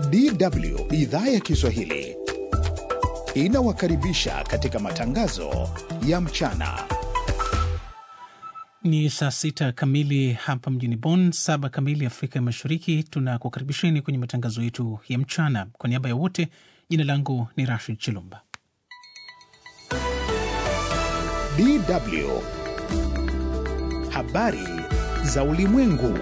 DW idhaa ya Kiswahili inawakaribisha katika matangazo ya mchana. Ni saa sita kamili hapa mjini Bonn, saba kamili Afrika ya Mashariki. Tunakukaribisheni kwenye matangazo yetu ya mchana. Kwa niaba ya wote, jina langu ni Rashid Chilumba. DW habari za ulimwengu.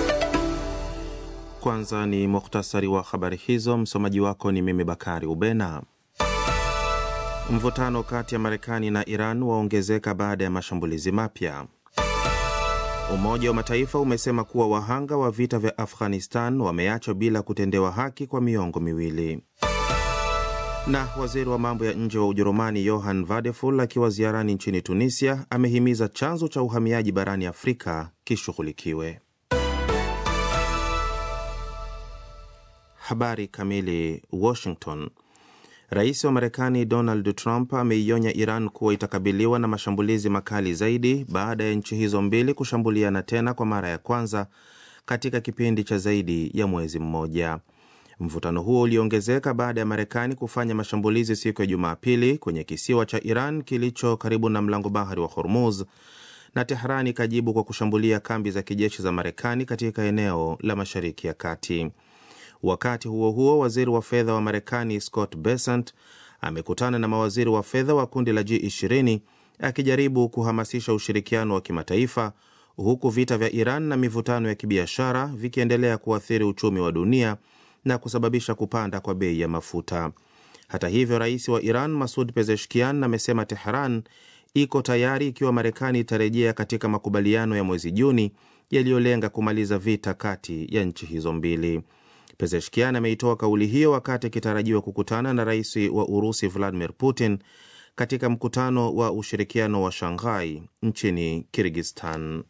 Kwanza ni muhtasari wa habari hizo. Msomaji wako ni mimi Bakari Ubena. Mvutano kati ya Marekani na Iran waongezeka baada ya mashambulizi mapya. Umoja wa Mataifa umesema kuwa wahanga wa vita vya Afghanistan wameachwa bila kutendewa haki kwa miongo miwili. Na waziri wa mambo ya nje wa Ujerumani Johann Vadeful akiwa ziarani nchini Tunisia amehimiza chanzo cha uhamiaji barani Afrika kishughulikiwe. Habari kamili. Washington. Rais wa Marekani Donald Trump ameionya Iran kuwa itakabiliwa na mashambulizi makali zaidi baada ya nchi hizo mbili kushambuliana tena kwa mara ya kwanza katika kipindi cha zaidi ya mwezi mmoja. Mvutano huo uliongezeka baada ya Marekani kufanya mashambulizi siku ya Jumapili kwenye kisiwa cha Iran kilicho karibu na mlango bahari wa Hormuz, na Tehran ikajibu kwa kushambulia kambi za kijeshi za Marekani katika eneo la Mashariki ya Kati. Wakati huo huo, waziri wa fedha wa Marekani Scott Bessent amekutana na mawaziri wa fedha wa kundi la G20 akijaribu kuhamasisha ushirikiano wa kimataifa, huku vita vya Iran na mivutano ya kibiashara vikiendelea kuathiri uchumi wa dunia na kusababisha kupanda kwa bei ya mafuta. Hata hivyo, rais wa Iran Masud Pezeshkian amesema Teheran iko tayari ikiwa Marekani itarejea katika makubaliano ya mwezi Juni yaliyolenga kumaliza vita kati ya nchi hizo mbili. Pezeshkian ameitoa kauli hiyo wakati akitarajiwa kukutana na rais wa Urusi Vladimir Putin katika mkutano wa ushirikiano wa Shanghai nchini Kirgistan.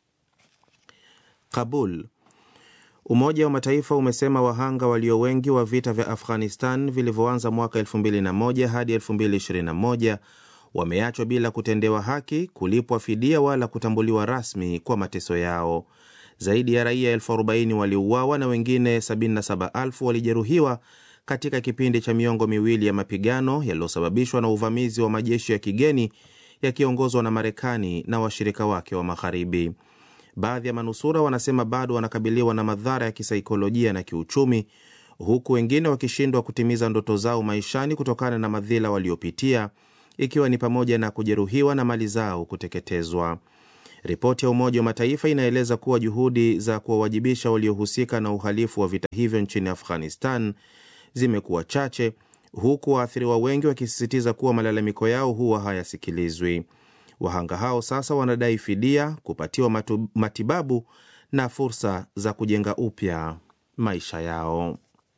Kabul. Umoja wa Mataifa umesema wahanga walio wengi wa vita vya Afghanistan vilivyoanza mwaka 2001 hadi 2021 wameachwa bila kutendewa haki, kulipwa fidia wala kutambuliwa rasmi kwa mateso yao. Zaidi ya raia elfu arobaini waliuawa na wengine 77,000 walijeruhiwa katika kipindi cha miongo miwili ya mapigano yaliyosababishwa na uvamizi wa majeshi ya kigeni yakiongozwa na Marekani na washirika wake wa Magharibi. Baadhi ya manusura wanasema bado wanakabiliwa na madhara ya kisaikolojia na kiuchumi, huku wengine wakishindwa kutimiza ndoto zao maishani kutokana na madhila waliopitia, ikiwa ni pamoja na kujeruhiwa na mali zao kuteketezwa. Ripoti ya Umoja wa Mataifa inaeleza kuwa juhudi za kuwawajibisha waliohusika na uhalifu wa vita hivyo nchini Afghanistan zimekuwa chache, huku waathiriwa wengi wakisisitiza kuwa malalamiko yao huwa hayasikilizwi. Wahanga hao sasa wanadai fidia, kupatiwa matu, matibabu na fursa za kujenga upya maisha yao.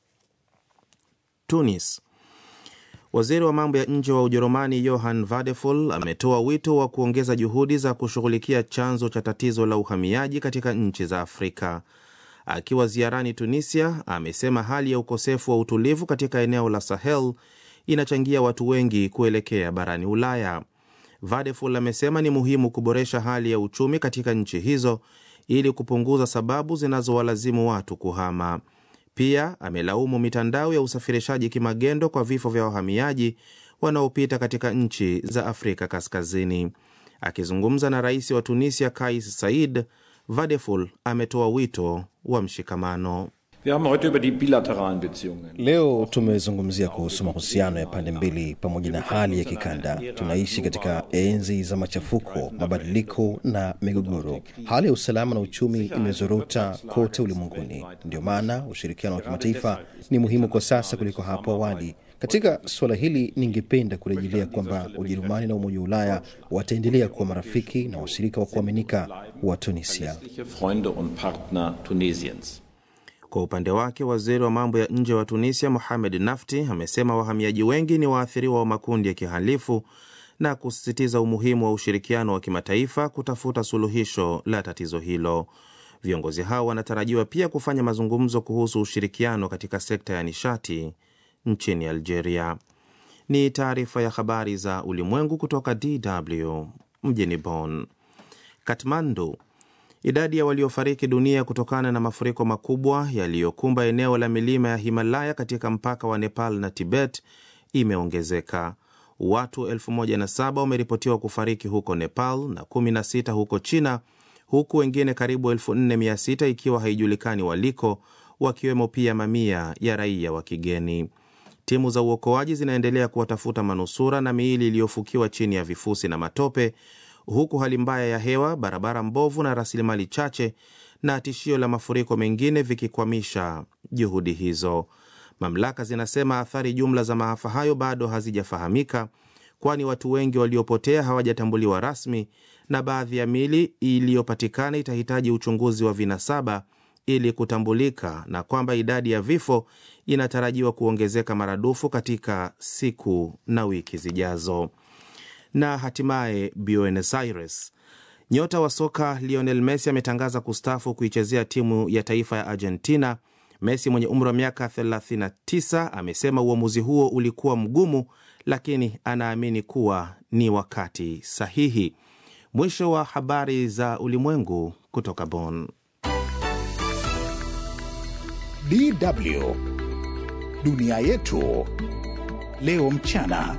Tunis. Waziri wa mambo ya nje wa Ujerumani Johann Vadeful ametoa wito wa kuongeza juhudi za kushughulikia chanzo cha tatizo la uhamiaji katika nchi za Afrika. Akiwa ziarani Tunisia, amesema hali ya ukosefu wa utulivu katika eneo la Sahel inachangia watu wengi kuelekea barani Ulaya. Vadeful amesema ni muhimu kuboresha hali ya uchumi katika nchi hizo ili kupunguza sababu zinazowalazimu watu kuhama. Pia amelaumu mitandao ya usafirishaji kimagendo kwa vifo vya wahamiaji wanaopita katika nchi za Afrika Kaskazini. Akizungumza na rais wa Tunisia Kais Saied, Vadeful ametoa wito wa mshikamano. Leo tumezungumzia kuhusu mahusiano ya pande mbili pamoja na hali ya kikanda. Tunaishi katika enzi za machafuko, mabadiliko na migogoro. Hali ya usalama na uchumi imezorota kote ulimwenguni. Ndio maana ushirikiano wa kimataifa ni muhimu kwa sasa kuliko hapo awali. Katika suala hili, ningependa kurejelea kwamba Ujerumani na Umoja wa Ulaya wataendelea kuwa marafiki na washirika wa kuaminika wa Tunisia. Kwa upande wake waziri wa mambo ya nje wa Tunisia Mohamed Nafti amesema wahamiaji wengi ni waathiriwa wa makundi ya kihalifu na kusisitiza umuhimu wa ushirikiano wa kimataifa kutafuta suluhisho la tatizo hilo. Viongozi hao wanatarajiwa pia kufanya mazungumzo kuhusu ushirikiano katika sekta ya nishati nchini Algeria. Ni taarifa ya habari za ulimwengu kutoka DW mjini Bonn. Katmandu Idadi ya waliofariki dunia kutokana na mafuriko makubwa yaliyokumba eneo la milima ya Himalaya katika mpaka wa Nepal na Tibet imeongezeka. Watu 1007 wameripotiwa kufariki huko Nepal na 16 huko China, huku wengine karibu 4600 ikiwa haijulikani waliko, wakiwemo pia mamia ya raia wa kigeni. Timu za uokoaji zinaendelea kuwatafuta manusura na miili iliyofukiwa chini ya vifusi na matope, huku hali mbaya ya hewa, barabara mbovu na rasilimali chache na tishio la mafuriko mengine vikikwamisha juhudi hizo. Mamlaka zinasema athari jumla za maafa hayo bado hazijafahamika, kwani watu wengi waliopotea hawajatambuliwa rasmi na baadhi ya miili iliyopatikana itahitaji uchunguzi wa vinasaba ili kutambulika, na kwamba idadi ya vifo inatarajiwa kuongezeka maradufu katika siku na wiki zijazo. Na hatimaye Buenos Aires, nyota wa soka Lionel Messi ametangaza kustaafu kuichezea timu ya taifa ya Argentina. Messi mwenye umri wa miaka 39 amesema uamuzi huo ulikuwa mgumu, lakini anaamini kuwa ni wakati sahihi. Mwisho wa habari za ulimwengu kutoka Bonn. DW dunia yetu leo mchana.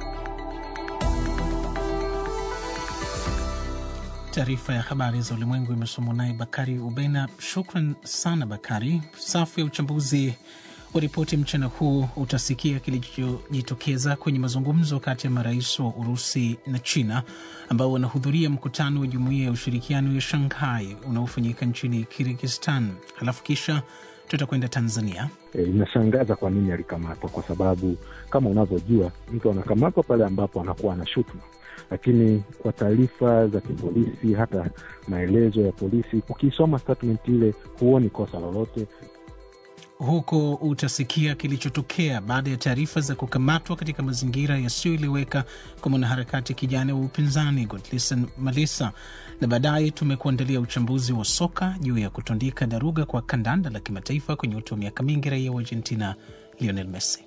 Taarifa ya habari za ulimwengu imesomwa naye Bakari Ubena. Shukran sana Bakari. Safu ya uchambuzi wa ripoti mchana huu utasikia kilichojitokeza kwenye mazungumzo kati ya marais wa Urusi na China ambao wanahudhuria mkutano wa jumuiya ya ushirikiano ya Shanghai unaofanyika nchini Kirgizistan. Halafu kisha tutakwenda Tanzania. E, inashangaza kwa nini alikamatwa, kwa sababu kama unavyojua mtu anakamatwa pale ambapo anakuwa na shutuma, lakini kwa taarifa za kipolisi, hata maelezo ya polisi, ukisoma statement ile huoni kosa lolote. Huko utasikia kilichotokea baada ya taarifa za kukamatwa katika mazingira yasiyoeleweka kwa mwanaharakati kijana wa upinzani Godlisten Malisa, na baadaye tumekuandalia uchambuzi wa soka juu ya kutundika daruga kwa kandanda la kimataifa kwenye utu wa miaka mingi raia wa Argentina Lionel Messi.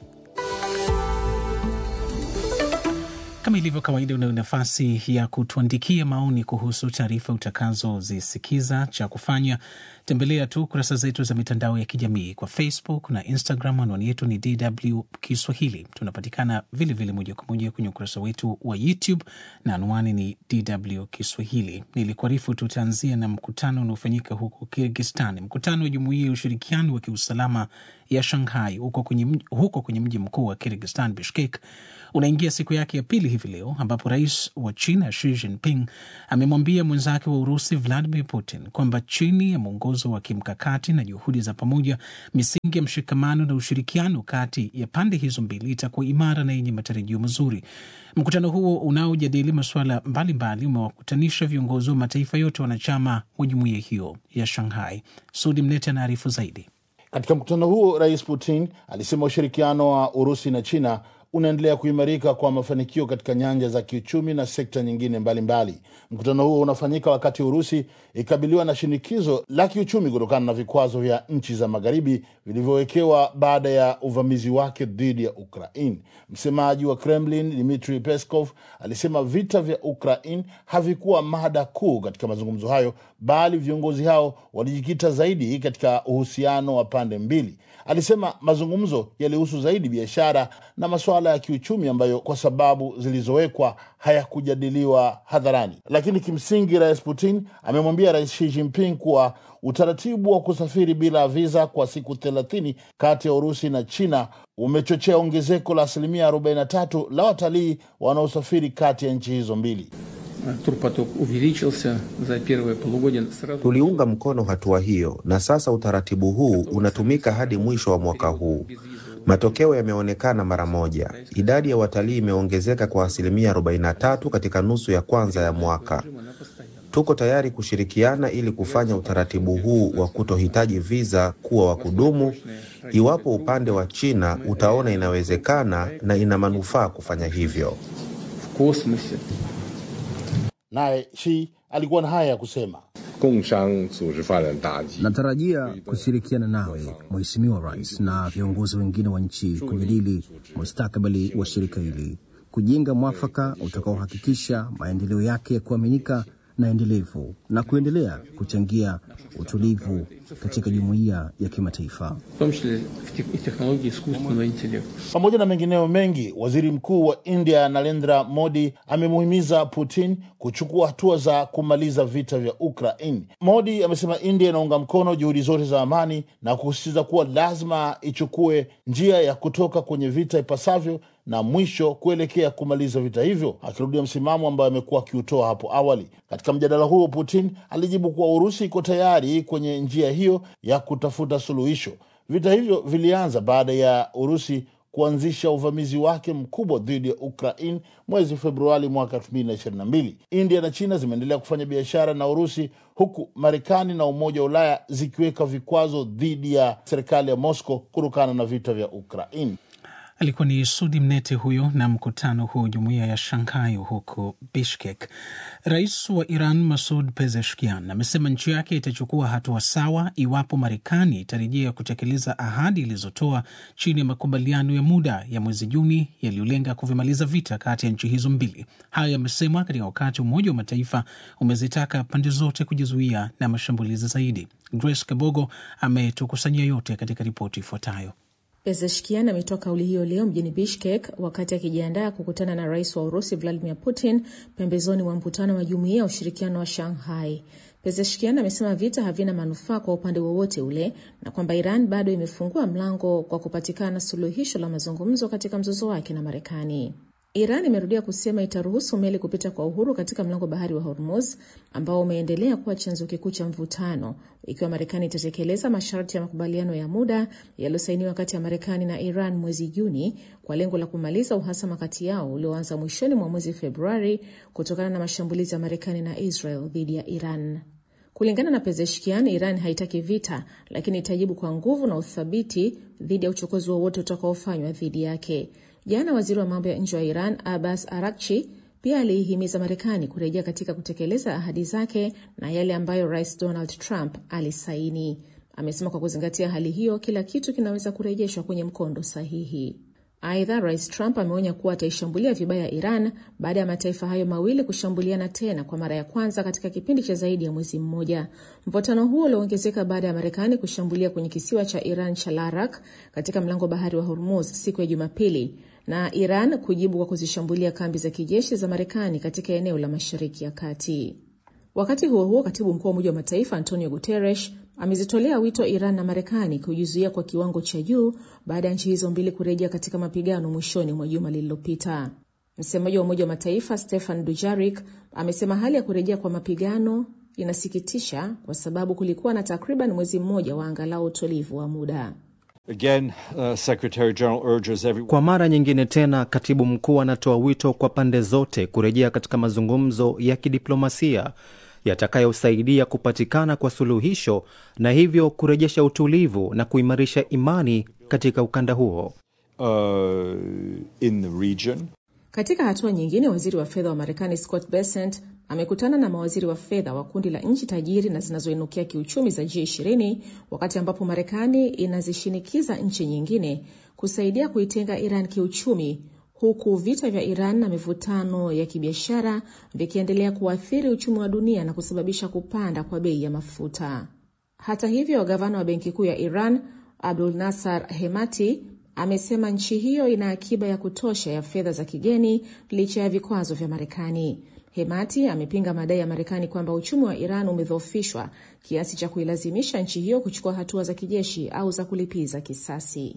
Kama ilivyo kawaida, unayo nafasi ya kutuandikia maoni kuhusu taarifa utakazozisikiza. Cha kufanya tembelea tu kurasa zetu za mitandao ya kijamii kwa Facebook na Instagram. Anwani yetu ni DW Kiswahili. Tunapatikana vilevile moja kwa moja kwenye ukurasa wetu wa YouTube na anwani ni DW Kiswahili. Nilikuarifu tutaanzia na mkutano unaofanyika huko Kirgistan, mkutano wa Jumuiya ya Ushirikiano wa Kiusalama ya Shanghai huko kwenye, huko kwenye mji mkuu wa Kirgistan, Bishkek unaingia siku yake ya pili hivi leo ambapo rais wa China Xi Jinping amemwambia mwenzake wa Urusi Vladimir Putin kwamba chini ya mwongozo wa kimkakati na juhudi za pamoja, misingi ya mshikamano na ushirikiano kati ya pande hizo mbili itakuwa imara na yenye matarajio mazuri. Mkutano huo unaojadili masuala mbalimbali umewakutanisha viongozi wa mataifa yote wanachama wa jumuiya hiyo ya Shanghai. Sudi Mnete anaarifu zaidi. Katika mkutano huo, Rais Putin alisema ushirikiano wa Urusi na China unaendelea kuimarika kwa mafanikio katika nyanja za kiuchumi na sekta nyingine mbalimbali mbali. Mkutano huo unafanyika wakati Urusi ikabiliwa na shinikizo la kiuchumi kutokana na vikwazo vya nchi za magharibi vilivyowekewa baada ya uvamizi wake dhidi ya Ukraine. Msemaji wa Kremlin Dmitry Peskov alisema vita vya Ukraine havikuwa mada kuu katika mazungumzo hayo, bali viongozi hao walijikita zaidi katika uhusiano wa pande mbili. Alisema mazungumzo yalihusu zaidi biashara na masuala ya kiuchumi ambayo kwa sababu zilizowekwa hayakujadiliwa hadharani. Lakini kimsingi, Rais Putin amemwambia Rais Xi Jinping kuwa utaratibu wa kusafiri bila viza kwa siku thelathini kati ya Urusi na China umechochea ongezeko la asilimia 43 la watalii wanaosafiri kati ya nchi hizo mbili. Турпоток увеличился за первое полугодие сразу. Tuliunga mkono hatua hiyo na sasa utaratibu huu unatumika hadi mwisho wa mwaka huu. Matokeo yameonekana mara moja. Idadi ya watalii imeongezeka kwa asilimia 43 katika nusu ya kwanza ya mwaka. Tuko tayari kushirikiana ili kufanya utaratibu huu wa kutohitaji viza kuwa wa kudumu, iwapo upande wa China utaona inawezekana na ina manufaa kufanya hivyo. В космосе Naye Xi alikuwa na haya ya kusema. 工商组织发展大计。 Natarajia kushirikiana nawe Mheshimiwa Rais na viongozi wengine wa nchi kujadili mustakabali wa shirika hili, kujenga mwafaka utakaohakikisha maendeleo yake ya kuaminika na endelevu na kuendelea kuchangia utulivu katika jumuiya ya kimataifa. в том числе в тех- и технологии искусственного интеллекта. Pamoja na mengineo mengi, waziri mkuu wa India Narendra Modi amemuhimiza Putin kuchukua hatua za kumaliza vita vya Ukraine. Modi amesema India inaunga mkono juhudi zote za amani na kusisitiza kuwa lazima ichukue njia ya kutoka kwenye vita ipasavyo na mwisho kuelekea kumaliza vita hivyo, akirudia msimamo ambayo amekuwa akiutoa hapo awali. Katika mjadala huo, Putin alijibu kuwa Urusi iko tayari kwenye njia hiyo ya kutafuta suluhisho. Vita hivyo vilianza baada ya Urusi kuanzisha uvamizi wake mkubwa dhidi ya Ukraine mwezi Februari mwaka 2022. India na China zimeendelea kufanya biashara na Urusi huku Marekani na Umoja wa Ulaya zikiweka vikwazo dhidi ya serikali ya Moscow kutokana na vita vya Ukraine. Alikuwa ni Sudi Mnete huyo na mkutano huu jumuiya ya Shanghai huko Bishkek. Rais wa Iran Masud Pezeshkian amesema nchi yake itachukua hatua sawa iwapo Marekani itarejea kutekeleza ahadi ilizotoa chini ya makubaliano ya muda ya mwezi Juni yaliyolenga kuvimaliza vita kati ya nchi hizo mbili. Hayo yamesemwa katika wakati Umoja wa Mataifa umezitaka pande zote kujizuia na mashambulizi zaidi. Grace Kabogo ametukusanyia yote katika ripoti ifuatayo. Pezeshkian ametoa kauli hiyo leo mjini Bishkek wakati akijiandaa kukutana na rais wa Urusi Vladimir Putin pembezoni mwa mkutano wa jumuiya ya ushirikiano wa Shanghai. Pezeshkian amesema vita havina manufaa kwa upande wowote ule na kwamba Iran bado imefungua mlango kwa kupatikana suluhisho la mazungumzo katika mzozo wake na Marekani. Iran imerudia kusema itaruhusu meli kupita kwa uhuru katika mlango bahari wa Hormuz ambao umeendelea kuwa chanzo kikuu cha mvutano, ikiwa Marekani itatekeleza masharti ya makubaliano ya muda yaliyosainiwa kati ya Marekani na Iran mwezi Juni kwa lengo la kumaliza uhasama kati yao ulioanza mwishoni mwa mwezi Februari kutokana na mashambulizi ya Marekani na Israel dhidi ya Iran. Kulingana na Pezeshkian, Iran haitaki vita, lakini itajibu kwa nguvu na uthabiti dhidi ya uchokozi wowote utakaofanywa dhidi yake. Jana waziri wa mambo ya nje wa Iran Abbas Arakchi pia aliihimiza Marekani kurejea katika kutekeleza ahadi zake na yale ambayo Rais Donald Trump alisaini. Amesema kwa kuzingatia hali hiyo, kila kitu kinaweza kurejeshwa kwenye mkondo sahihi. Aidha, Rais Trump ameonya kuwa ataishambulia vibaya Iran baada ya mataifa hayo mawili kushambuliana tena kwa mara ya kwanza katika kipindi cha zaidi ya mwezi mmoja. Mvutano huo ulioongezeka baada ya Marekani kushambulia kwenye kisiwa cha Iran cha Larak katika mlango bahari wa Hormuz siku ya Jumapili na Iran kujibu kwa kuzishambulia kambi za kijeshi za Marekani katika eneo la Mashariki ya Kati. Wakati huo huo, katibu mkuu wa Umoja wa Mataifa Antonio Guterres amezitolea wito Iran na Marekani kujizuia kwa kiwango cha juu baada ya nchi hizo mbili kurejea katika mapigano mwishoni mwa juma lililopita. Msemaji wa Umoja wa Mataifa Stefan Dujarik amesema hali ya kurejea kwa mapigano inasikitisha kwa sababu kulikuwa na takriban mwezi mmoja wa angalau utulivu wa muda. Again, uh, Secretary General urges everyone... Kwa mara nyingine tena, katibu mkuu anatoa wito kwa pande zote kurejea katika mazungumzo ya kidiplomasia yatakayosaidia kupatikana kwa suluhisho na hivyo kurejesha utulivu na kuimarisha imani katika ukanda huo. uh, in the region. Katika hatua nyingine, waziri wa fedha wa Marekani Scott Bessent amekutana na mawaziri wa fedha wa kundi la nchi tajiri na zinazoinukia kiuchumi za G20 wakati ambapo Marekani inazishinikiza nchi nyingine kusaidia kuitenga Iran kiuchumi huku vita vya Iran na mivutano ya kibiashara vikiendelea kuathiri uchumi wa dunia na kusababisha kupanda kwa bei ya mafuta. Hata hivyo, gavana wa benki kuu ya Iran Abdul Nasar Hemati amesema nchi hiyo ina akiba ya kutosha ya fedha za kigeni licha ya vikwazo vya Marekani. Hemati amepinga madai ya Marekani kwamba uchumi wa Iran umedhoofishwa kiasi cha kuilazimisha nchi hiyo kuchukua hatua za kijeshi au za kulipiza kisasi.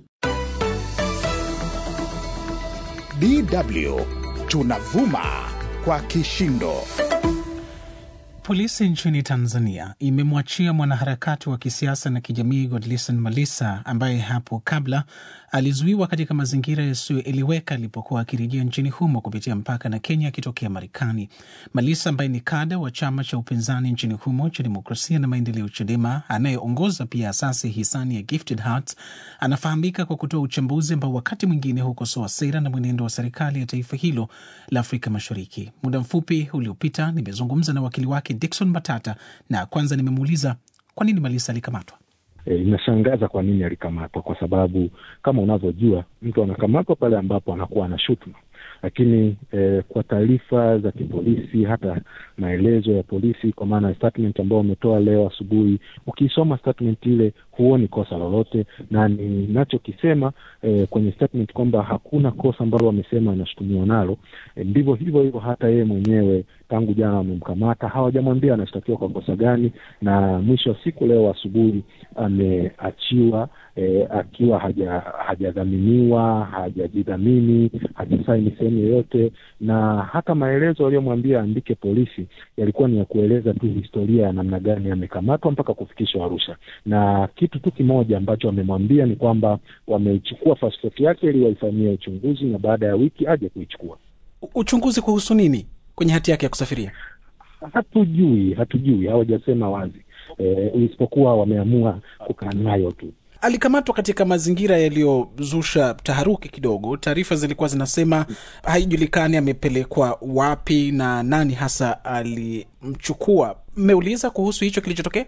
DW tunavuma kwa kishindo. Polisi nchini Tanzania imemwachia mwanaharakati wa kisiasa na kijamii Godlisten Malisa ambaye hapo kabla alizuiwa katika mazingira yasiyoeleweka alipokuwa akirejea nchini humo kupitia mpaka na Kenya akitokea Marekani. Malisa ambaye ni kada wa chama cha upinzani nchini humo cha Demokrasia na Maendeleo, CHADEMA, anayeongoza pia asasi hisani ya Gifted Hearts, anafahamika kwa kutoa uchambuzi ambao wakati mwingine hukosoa sera na mwenendo wa serikali ya taifa hilo la Afrika Mashariki. Muda mfupi uliopita nimezungumza na wakili wake Dickson Matata na kwanza nimemuuliza kwa nini Malisa alikamatwa. E, inashangaza kwa nini alikamatwa, kwa sababu kama unavyojua mtu anakamatwa pale ambapo anakuwa na shutuma, lakini eh, kwa taarifa za kipolisi, hata maelezo ya polisi, kwa maana statement ambayo wametoa leo asubuhi, ukiisoma statement ile huoni kosa lolote, na ninachokisema eh, kwenye statement kwamba hakuna kosa ambalo wamesema anashutumiwa nalo eh, ndivyo hivyo hivyo hata yeye mwenyewe tangu jana wamemkamata, hawajamwambia anashtakiwa kwa kosa gani, na mwisho wa siku leo asubuhi ameachiwa eh, akiwa haja hajadhaminiwa hajajidhamini hajasaini sehemu yoyote, na hata maelezo aliyomwambia aandike polisi yalikuwa ni ya kueleza tu historia ya namna gani amekamatwa mpaka kufikishwa Arusha, na kitu tu kimoja ambacho wamemwambia ni kwamba wameichukua pasipoti yake ili waifanyie uchunguzi, na baada ya wiki aje kuichukua. Uchunguzi kuhusu nini kwenye hati yake ya kusafiria? Hatujui, hatujui, hawajasema wazi e, isipokuwa wameamua kukaa nayo tu. Alikamatwa katika mazingira yaliyozusha taharuki kidogo. Taarifa zilikuwa zinasema haijulikani amepelekwa wapi na nani hasa alimchukua. Mmeuliza kuhusu hicho kilichotokea?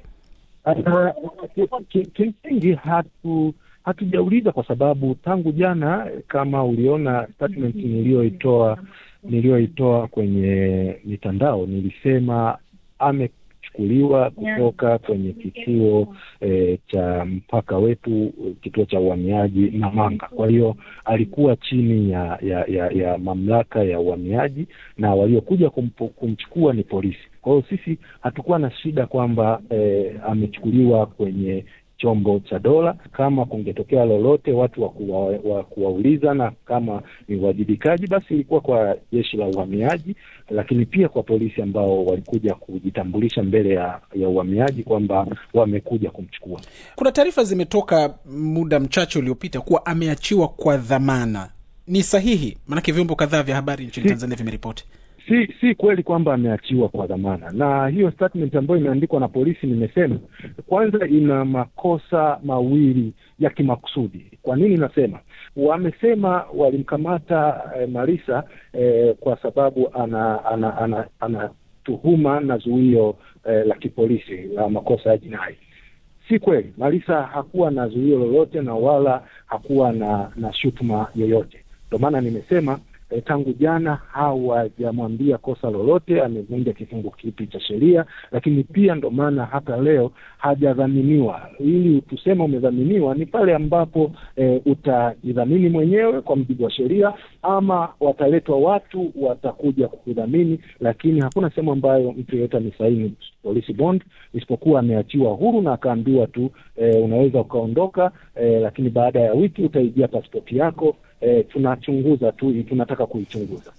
Kimsingi hatu hatujauliza kwa sababu tangu jana, kama uliona statement niliyoitoa niliyoitoa kwenye mitandao, nilisema amechukuliwa kutoka kwenye kituo e, cha mpaka wetu, kituo cha uhamiaji Namanga. Kwa hiyo alikuwa chini ya, ya, ya, ya mamlaka ya uhamiaji na waliokuja kumchukua ni polisi. Kwa hiyo sisi hatukuwa na shida kwamba e, amechukuliwa kwenye chombo cha dola. Kama kungetokea lolote watu wa kuwa, wa kuwauliza na kama ni uwajibikaji, basi ilikuwa kwa jeshi la uhamiaji, lakini pia kwa polisi ambao walikuja kujitambulisha mbele ya, ya uhamiaji kwamba wamekuja kumchukua. Kuna taarifa zimetoka muda mchache uliopita kuwa ameachiwa kwa dhamana. Ni sahihi? Maanake vyombo kadhaa vya habari nchini Si- Tanzania vimeripoti. si si kweli kwamba ameachiwa kwa dhamana, na hiyo statement ambayo imeandikwa na polisi, nimesema kwanza, ina makosa mawili ya kimakusudi. Kwa nini nasema? Wamesema walimkamata eh, Marisa eh, kwa sababu ana ana ana, ana tuhuma na zuio eh, la kipolisi la makosa ya jinai. Si kweli, Marisa hakuwa na zuio lolote na wala hakuwa na na shutuma yoyote. Ndio maana nimesema eh, tangu jana hawajamwambia kosa lolote, amevunja kifungu kipi cha sheria, lakini pia ndo maana hata leo hajadhaminiwa. Ili tuseme umedhaminiwa ni pale ambapo eh, utajidhamini mwenyewe kwa mujibu wa sheria, ama wataletwa watu watakuja kukudhamini, lakini hakuna sehemu ambayo mtu yeyote amesaini police bond, isipokuwa ameachiwa huru na akaambiwa tu eh, unaweza ukaondoka, eh, lakini baada ya wiki utaijia pasipoti yako. Eh, tunachunguza tu, tunataka kuichunguza.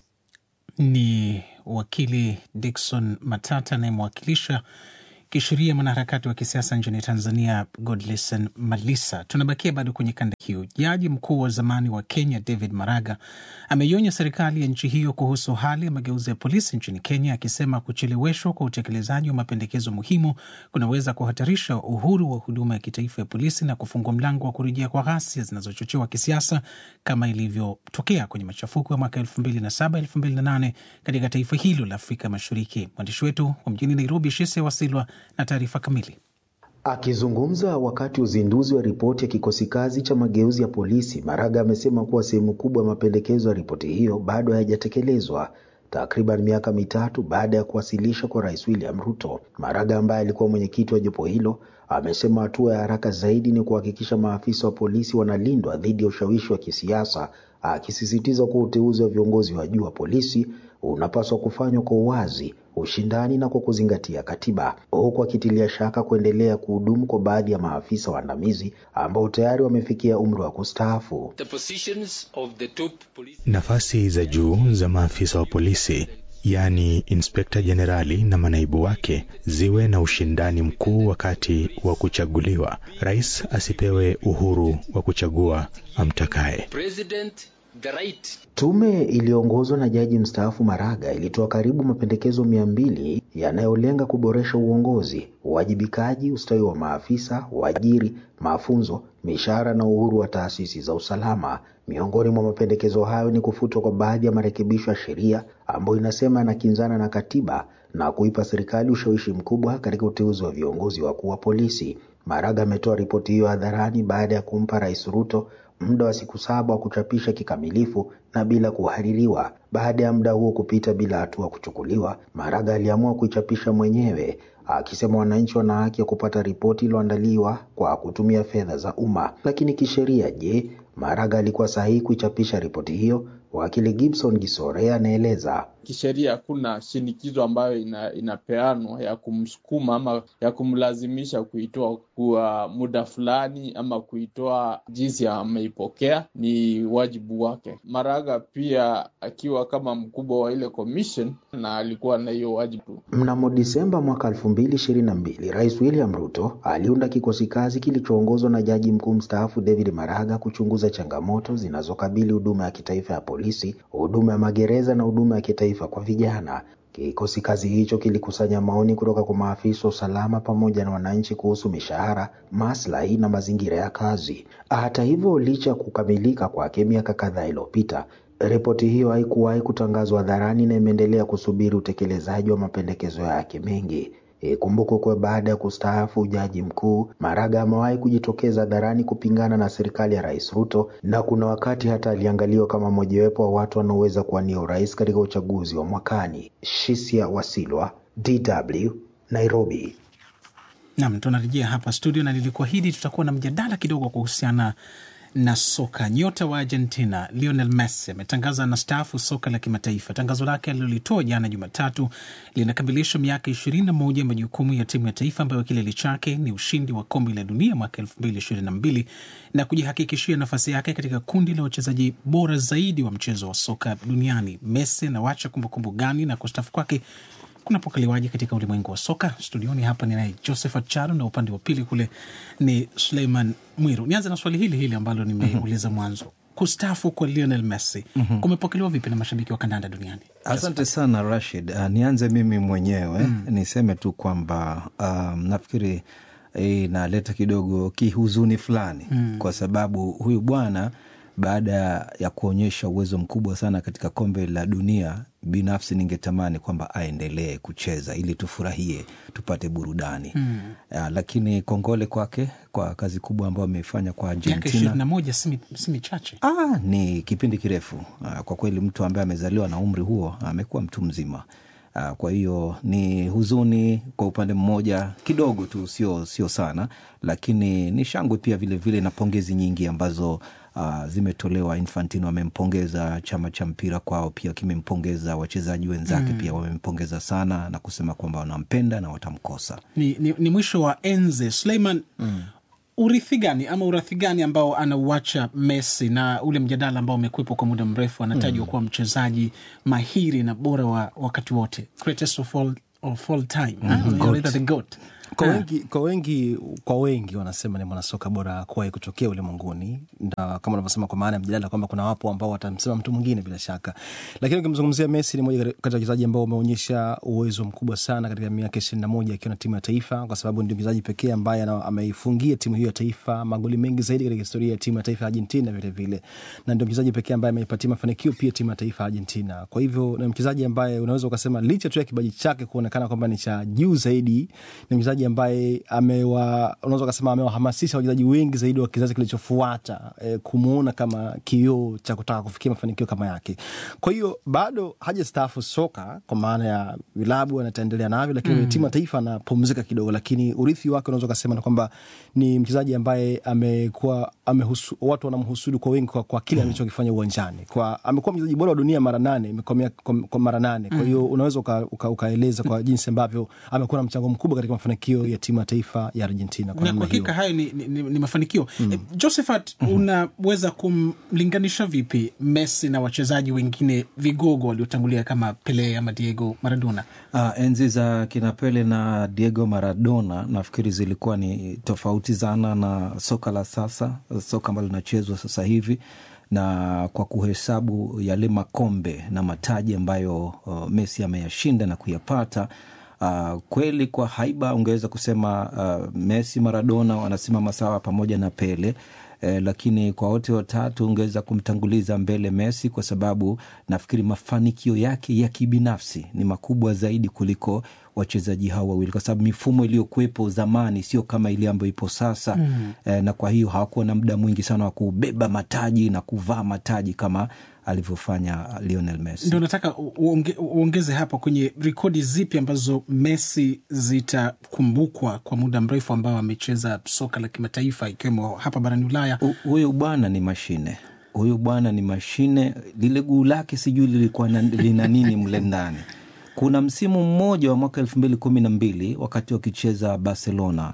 Ni wakili Dickson Matata anayemwakilisha kisheria mwanaharakati wa kisiasa nchini Tanzania Godlesen Malisa. Tunabakia bado kwenye kanda hiyo. Jaji mkuu wa zamani wa Kenya David Maraga ameionya serikali ya nchi hiyo kuhusu hali ya mageuzi ya polisi nchini Kenya, akisema kucheleweshwa kwa utekelezaji wa mapendekezo muhimu kunaweza kuhatarisha uhuru wa huduma ya kitaifa ya polisi na kufungua mlango wa kurejea kwa ghasia zinazochochewa kisiasa kama ilivyotokea kwenye machafuko ya mwaka 2007 2008 katika taifa hilo la Afrika Mashariki. Mwandishi wetu wa mjini Nairobi, Shise Wasilwa na taarifa kamili. Akizungumza wakati uzinduzi wa ripoti ya kikosi kazi cha mageuzi ya polisi, Maraga amesema kuwa sehemu kubwa ya mapendekezo ya ripoti hiyo bado hayajatekelezwa takriban miaka mitatu baada ya kuwasilisha kwa Rais William Ruto. Maraga ambaye alikuwa mwenyekiti wa jopo hilo amesema hatua ya haraka zaidi ni kuhakikisha maafisa wa polisi wanalindwa dhidi ya ushawishi wa kisiasa, akisisitiza kuwa uteuzi wa viongozi wa juu wa polisi unapaswa kufanywa kwa uwazi, ushindani na kwa kuzingatia katiba, huku akitilia shaka kuendelea kuhudumu kwa baadhi ya maafisa waandamizi ambao tayari wamefikia umri wa kustaafu. Nafasi za juu za maafisa wa polisi yaani inspekta jenerali na manaibu wake ziwe na ushindani mkuu wakati wa kuchaguliwa. Rais asipewe uhuru wa kuchagua amtakaye. Tume iliyoongozwa na jaji mstaafu Maraga ilitoa karibu mapendekezo mia mbili yanayolenga kuboresha uongozi, uwajibikaji, ustawi wa maafisa, waajiri, mafunzo, mishahara na uhuru wa taasisi za usalama. Miongoni mwa mapendekezo hayo ni kufutwa kwa baadhi ya marekebisho ya sheria ambayo inasema yanakinzana na katiba na kuipa serikali ushawishi mkubwa katika uteuzi wa viongozi wakuu wa polisi. Maraga ametoa ripoti hiyo hadharani baada ya kumpa Rais Ruto muda wa siku saba wa kuchapisha kikamilifu na bila kuhaririwa. Baada ya muda huo kupita bila hatua kuchukuliwa, Maraga aliamua kuichapisha mwenyewe akisema wananchi wana haki ya kupata ripoti iliyoandaliwa kwa kutumia fedha za umma. Lakini kisheria, je, Maraga alikuwa sahihi kuichapisha ripoti hiyo? Wakili Gibson Gisore anaeleza. Kisheria hakuna shinikizo ambayo ina, inapeanwa ya kumsukuma ama ya kumlazimisha kuitoa kwa muda fulani ama kuitoa jinsi ameipokea. Ni wajibu wake. Maraga pia akiwa kama mkubwa wa ile commission na alikuwa na hiyo wajibu. Mnamo Disemba mwaka elfu mbili ishirini na mbili Rais William Ruto aliunda kikosi kazi kilichoongozwa na jaji mkuu mstaafu David Maraga kuchunguza changamoto zinazokabili huduma ya kitaifa ya polisi, huduma ya magereza na huduma ya kitaifa kwa vijana. Kikosi kazi hicho kilikusanya maoni kutoka kwa maafisa wa usalama pamoja na wananchi kuhusu mishahara, maslahi na mazingira ya kazi. Hata hivyo, licha ya kukamilika kwake miaka kadhaa iliyopita, ripoti hiyo haikuwahi kutangazwa hadharani na imeendelea kusubiri utekelezaji wa mapendekezo yake mengi. Ikumbukwe kuwa baada ya kustaafu jaji mkuu, Maraga amewahi kujitokeza hadharani kupingana na serikali ya Rais Ruto, na kuna wakati hata aliangaliwa kama mojawapo wa watu wanaoweza kuwania urais katika uchaguzi wa mwakani. Shisia Wasilwa, DW, Nairobi. Nam, tunarejea hapa studio na nilikuahidi tutakuwa na mjadala kidogo kuhusiana na soka. Nyota wa Argentina Lionel Messi ametangaza na staafu soka la kimataifa. Tangazo lake alilolitoa jana Jumatatu linakamilisha miaka ishirini na moja ya majukumu ya timu ya taifa ambayo kilele chake ni ushindi wa kombe la dunia mwaka elfu mbili ishirini na mbili na kujihakikishia nafasi yake katika kundi la wachezaji bora zaidi wa mchezo wa soka duniani. Messi anawacha kumbukumbu gani na kustaafu kwake kunapokaliwaje katika ulimwengu wa soka? Studioni hapa ninaye Josephat Charo na upande wa pili kule ni Suleiman Mwiru. Nianze na swali hili hili ambalo nimeuliza mwanzo. Kustaafu kwa Lionel Messi Mhm. kumepokelewa vipi na mashabiki wa kandanda duniani? Asante sana Rashid. Uh, nianze mimi mwenyewe niseme tu kwamba um, nafikiri inaleta kidogo kihuzuni fulani Mm. kwa sababu huyu bwana baada ya kuonyesha uwezo mkubwa sana katika kombe la dunia, binafsi ningetamani kwamba aendelee kucheza ili tufurahie, tupate burudani Mm. uh, lakini kongole kwake kwa kazi kubwa ambayo ameifanya kwa Miaka Argentina. ishirini na moja si mi- si michache. Ah, ni kipindi kirefu ah, kwa kweli. Mtu ambaye amezaliwa na umri huo amekuwa mtu mzima. Ah, Kwa hiyo ni huzuni kwa upande mmoja kidogo tu, sio sio sana, lakini ni shangwe pia vilevile vile na pongezi nyingi ambazo ah, zimetolewa. Infantino amempongeza, chama cha mpira kwao pia kimempongeza, wachezaji wenzake Mm. pia wamempongeza sana na kusema kwamba wanampenda na watamkosa. Ni, ni, ni mwisho wa enzi. Suleiman, urithi gani ama urathi gani ambao anauacha Messi na ule mjadala ambao umekwepo kwa muda mrefu, anatajwa Mm. kuwa mchezaji mahiri na bora wa wakati wote, greatest of all, of all time Mhm. Ah, Goat. anaitwa the goat. kwa Ah. wengi, kwa wengi kwa wengi wanasema ni mwanasoka bora kuwahi kutokea ulimwenguni, na kama unavyosema, kwa maana ya mjadala kwamba kuna wapo ambao watamsema mtu mwingine bila shaka, lakini ukimzungumzia Messi ni moja kati ya wachezaji ambao wameonyesha uwezo mkubwa sana katika miaka ishirini na moja akiwa na timu ya taifa, kwa sababu ndio mchezaji pekee ambaye ana- ameifungia timu hiyo ya taifa magoli mengi zaidi katika historia ya timu ya taifa ya Argentina vile vile, na ndio mchezaji pekee ambaye ameipatia mafanikio pia timu ya taifa ya Argentina. Kwa hivyo ni mchezaji ambaye unaweza ukasema licha tu ya kipaji chake kuonekana kwamba ni cha juu zaidi, ni mchezaji ambaye amewa, unaweza ukasema amewahamasisha wachezaji wengi zaidi wa kizazi kilichofuata eh, kumuona kama kioo cha kutaka kufikia mafanikio kama yake. Kwa hiyo bado hajastaafu soka kwa maana ya vilabu anataendelea navyo, lakini Mm. mm. timu ya taifa anapumzika kidogo, lakini urithi wake unaweza ukasema na kwamba ni mchezaji ambaye amekuwa amehusu, watu wanamhusudu kwa wengi kwa, kwa kile alichokifanya uwanjani. Kwa amekuwa mchezaji bora wa dunia mara nane kwa, mia- kwa, kwa mara nane. Kwa hiyo unaweza uka, uka, ukaeleza kwa jinsi ambavyo amekuwa na mchango mkubwa katika mafanikio ya timu ya taifa ya Argentina kwa na kwa namna hiyo. hakika hayo ni, ni, ni, ni mafanikio mm. Josephat, unaweza kumlinganisha vipi Messi na wachezaji wengine vigogo waliotangulia kama Pele ama Diego Maradona? Uh, enzi za kina Pele na Diego Maradona nafikiri zilikuwa ni tofauti sana na soka la sasa, soka ambalo linachezwa sasa hivi, na kwa kuhesabu yale makombe na mataji ambayo uh, Messi ameyashinda na kuyapata Uh, kweli kwa haiba ungeweza kusema uh, Messi, Maradona wanasimama sawa pamoja na Pele eh, lakini kwa wote watatu ungeweza kumtanguliza mbele Messi kwa sababu nafikiri mafanikio yake ya kibinafsi ni makubwa zaidi kuliko wachezaji hao wawili, kwa sababu mifumo iliyokuwepo zamani sio kama ile ambayo ipo sasa Mm. eh, na kwa hiyo hawakuwa na muda mwingi sana wa kubeba mataji na kuvaa mataji kama alivyofanya Lionel Messi. Ndio nataka u- uonge, uongeze hapo kwenye rekodi zipi ambazo Messi zitakumbukwa kwa muda mrefu ambao amecheza soka la kimataifa ikiwemo hapa barani Ulaya. Hu- Huyu bwana ni mashine, huyu bwana ni mashine. Lile guu lake sijui lilikuwa na, lina nini mle ndani. Kuna msimu mmoja wa mwaka elfu mbili kumi na mbili wakati wakicheza Barcelona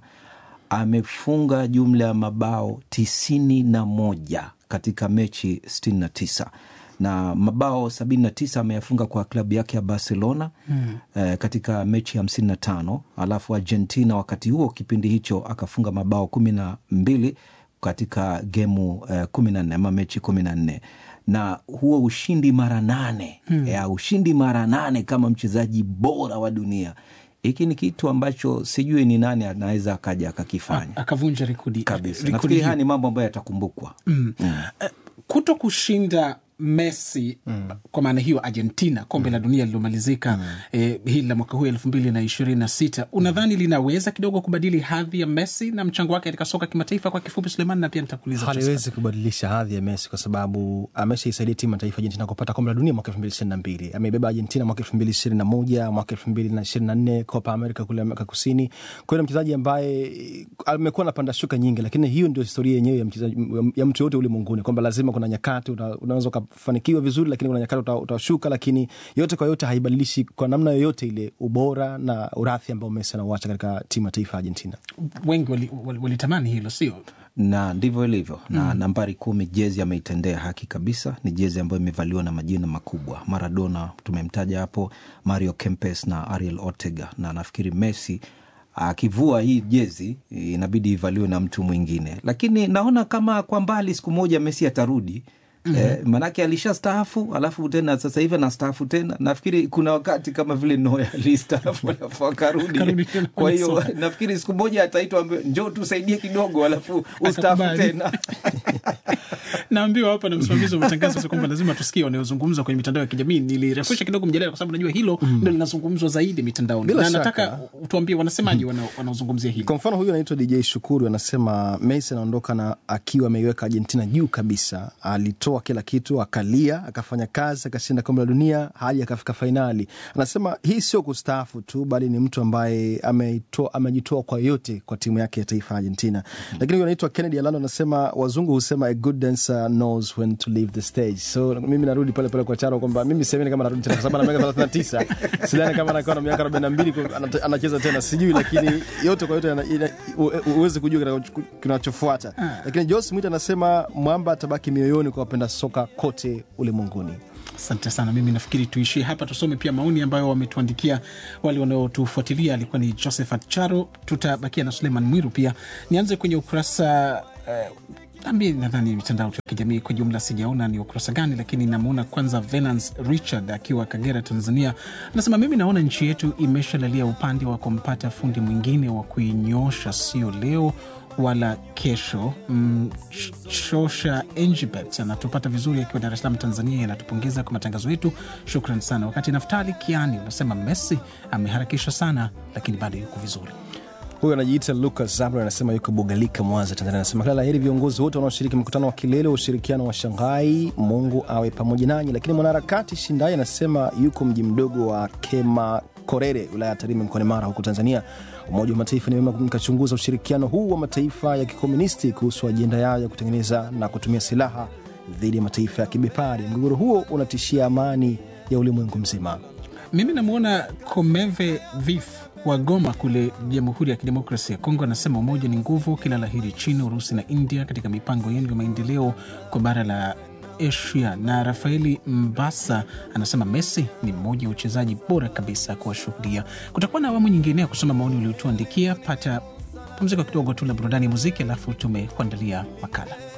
amefunga jumla ya mabao tisini na moja katika mechi sitini na tisa na mabao sabini na tisa ameyafunga kwa klabu yake ya Barcelona Mm. eh, katika mechi hamsini na tano alafu Argentina wakati huo kipindi hicho akafunga mabao kumi na mbili katika gemu eh, kumi na nne ama mechi kumi na nne na huo ushindi mara nane Hmm. ya ushindi mara nane kama mchezaji bora wa dunia hiki ni kitu ambacho sijui ni nani anaweza akaja akakifanya Akavunja rekodi kabisa rekodi nafikiri haya hiyo. ni mambo ambayo yatakumbukwa Mm. Eh, kuto kushinda Messi kwa maana hiyo Argentina kombe la dunia lililomalizika eh, hili la mwaka huu elfu mbili na ishirini na sita unadhani linaweza kidogo kubadili hadhi ya Messi na mchango wake katika soka kimataifa? Kwa kifupi, Suleiman, na pia nitakuuliza haliwezi kubadilisha hadhi ya Messi kwa sababu ameshaisaidia timu ya taifa Argentina kupata kombe la dunia mwaka elfu mbili ishirini na mbili. Ameibeba Argentina mwaka elfu mbili ishirini na moja mwaka elfu mbili na ishirini na nne Copa America kule Amerika Kusini. Kwa hiyo ni mchezaji ambaye amekuwa na panda shuka nyingi, lakini hiyo ndio historia yenyewe ya mchezaji ya mtu yote ulimwenguni kwamba lazima kuna nyakati una- unaweza ukafanikiwa vizuri, lakini kuna nyakati uta- utashuka, lakini yote kwa yote haibadilishi kwa namna yoyote ile ubora na urathi ambao Messi anauacha katika timu ya taifa ya Argentina. wengi walitamani wali, walitamani hilo, sio na ndivyo ilivyo na Mm. nambari kumi jezi ameitendea haki kabisa ni jezi ambayo imevaliwa na majina makubwa maradona tumemtaja hapo mario kempes na ariel ortega na nafikiri messi akivua hii jezi inabidi ivaliwe na mtu mwingine lakini naona kama kwa mbali siku moja messi atarudi Mhm. Eh, manake alisha staafu alafu tena sasa hivi anastaafu tena nafikiri kuna wakati kama vile noya alistaafu alafu akarudi Akarudi tena kwa hiyo kwenye soka. nafikiri siku moja ataitwa ambe- njoo tusaidie kidogo alafu ustaafu Akakubali. tena naambiwa hapa na msimamizi wa matangazo kwamba lazima tusikie wanayozungumzwa kwenye mitandao ya kijamii. Nilirefusha kidogo mjadala kwa sababu najua hilo ndo linazungumzwa zaidi mitandaoni, Bila na shaka. nataka tuambie wanasemaji wana- wanaozungumzia hili. Kwa mfano huyu anaitwa DJ Shukuru anasema Messi anaondoka na akiwa ameiweka Argentina juu kabisa. Alitoa kila kitu, akalia, akafanya kazi, akashinda kombe la dunia hadi akafika fainali. Anasema hii sio kustaafu tu, bali ni mtu ambaye ameitoa, amejitoa kwa yote kwa timu yake ya taifa ya Argentina. Lakini huyu anaitwa Kennedy Alano anasema wazungu husema a good dancer knows when to leave the stage. So mimi narudi pale pale kwa Charo kwamba mimi siamini kama narudi tena kwa sababu ana miaka 39 sidhani kama anakuwa na miaka 42 kwa- anata- anacheza tena sijui, lakini yote kwa yote ana- ina- u- huwezi kujua kitakacho- kinachofuata. Lakini Jos Mwita anasema mwamba atabaki mioyoni kwa wapenda soka kote ulimwenguni. Asante sana. Mimi nafikiri tuishie hapa, tusome pia maoni ambayo wametuandikia wale wanaotufuatilia. Alikuwa ni Josephat Charo, tutabakia na Suleiman Mwiru pia. Nianze kwenye ukurasa eh, ambie nadhani mitandao tu ya kijamii kwa jumla sijaona ni ukurasa gani, lakini namwona kwanza Venance Richard akiwa Kagera, Tanzania, anasema mimi naona nchi yetu imeshalalia upande wa kumpata fundi mwingine wa kuinyosha, sio leo wala kesho. Mm, Ch- Chosha Engibet anatupata vizuri akiwa Dar es Salaam, Tanzania, anatupongeza kwa matangazo yetu, shukran sana. Wakati Naftali Kiani unasema Messi ameharakisha sana, lakini bado yuko vizuri. Huyu anajiita Lucas Zabra anasema yuko Bugalika, Mwanza, Tanzania. Anasema kila la heri viongozi wote wanaoshiriki mkutano wa kilele wa ushirikiano wa Shanghai, Mungu awe pamoja nanyi. Lakini mwanaharakati Shindai anasema yuko mji mdogo wa Kema Korere, wilaya ya Tarime, mkoani Mara, huko Tanzania. Umoja wa Mataifa ni vyema mkachunguza ushirikiano huu wa mataifa ya kikomunisti kuhusu ajenda yao ya kutengeneza na kutumia silaha dhidi ya mataifa ya kibepari. Mgogoro huo unatishia amani ya ulimwengu mzima. Mimi namwona Komeve Vif wa Goma kule Jamhuri ya Kidemokrasia ya Kongo anasema umoja ni nguvu, kila laheri China, Urusi na India katika mipango yenu ya maendeleo kwa bara la Asia. Na Rafaeli Mbasa anasema Messi ni mmoja wa uchezaji bora kabisa kuwashuhudia. Kutakuwa na awamu nyingine ya kusoma maoni uliotuandikia. Pata pumziko kidogo tu la burudani ya muziki, alafu tumekuandalia makala.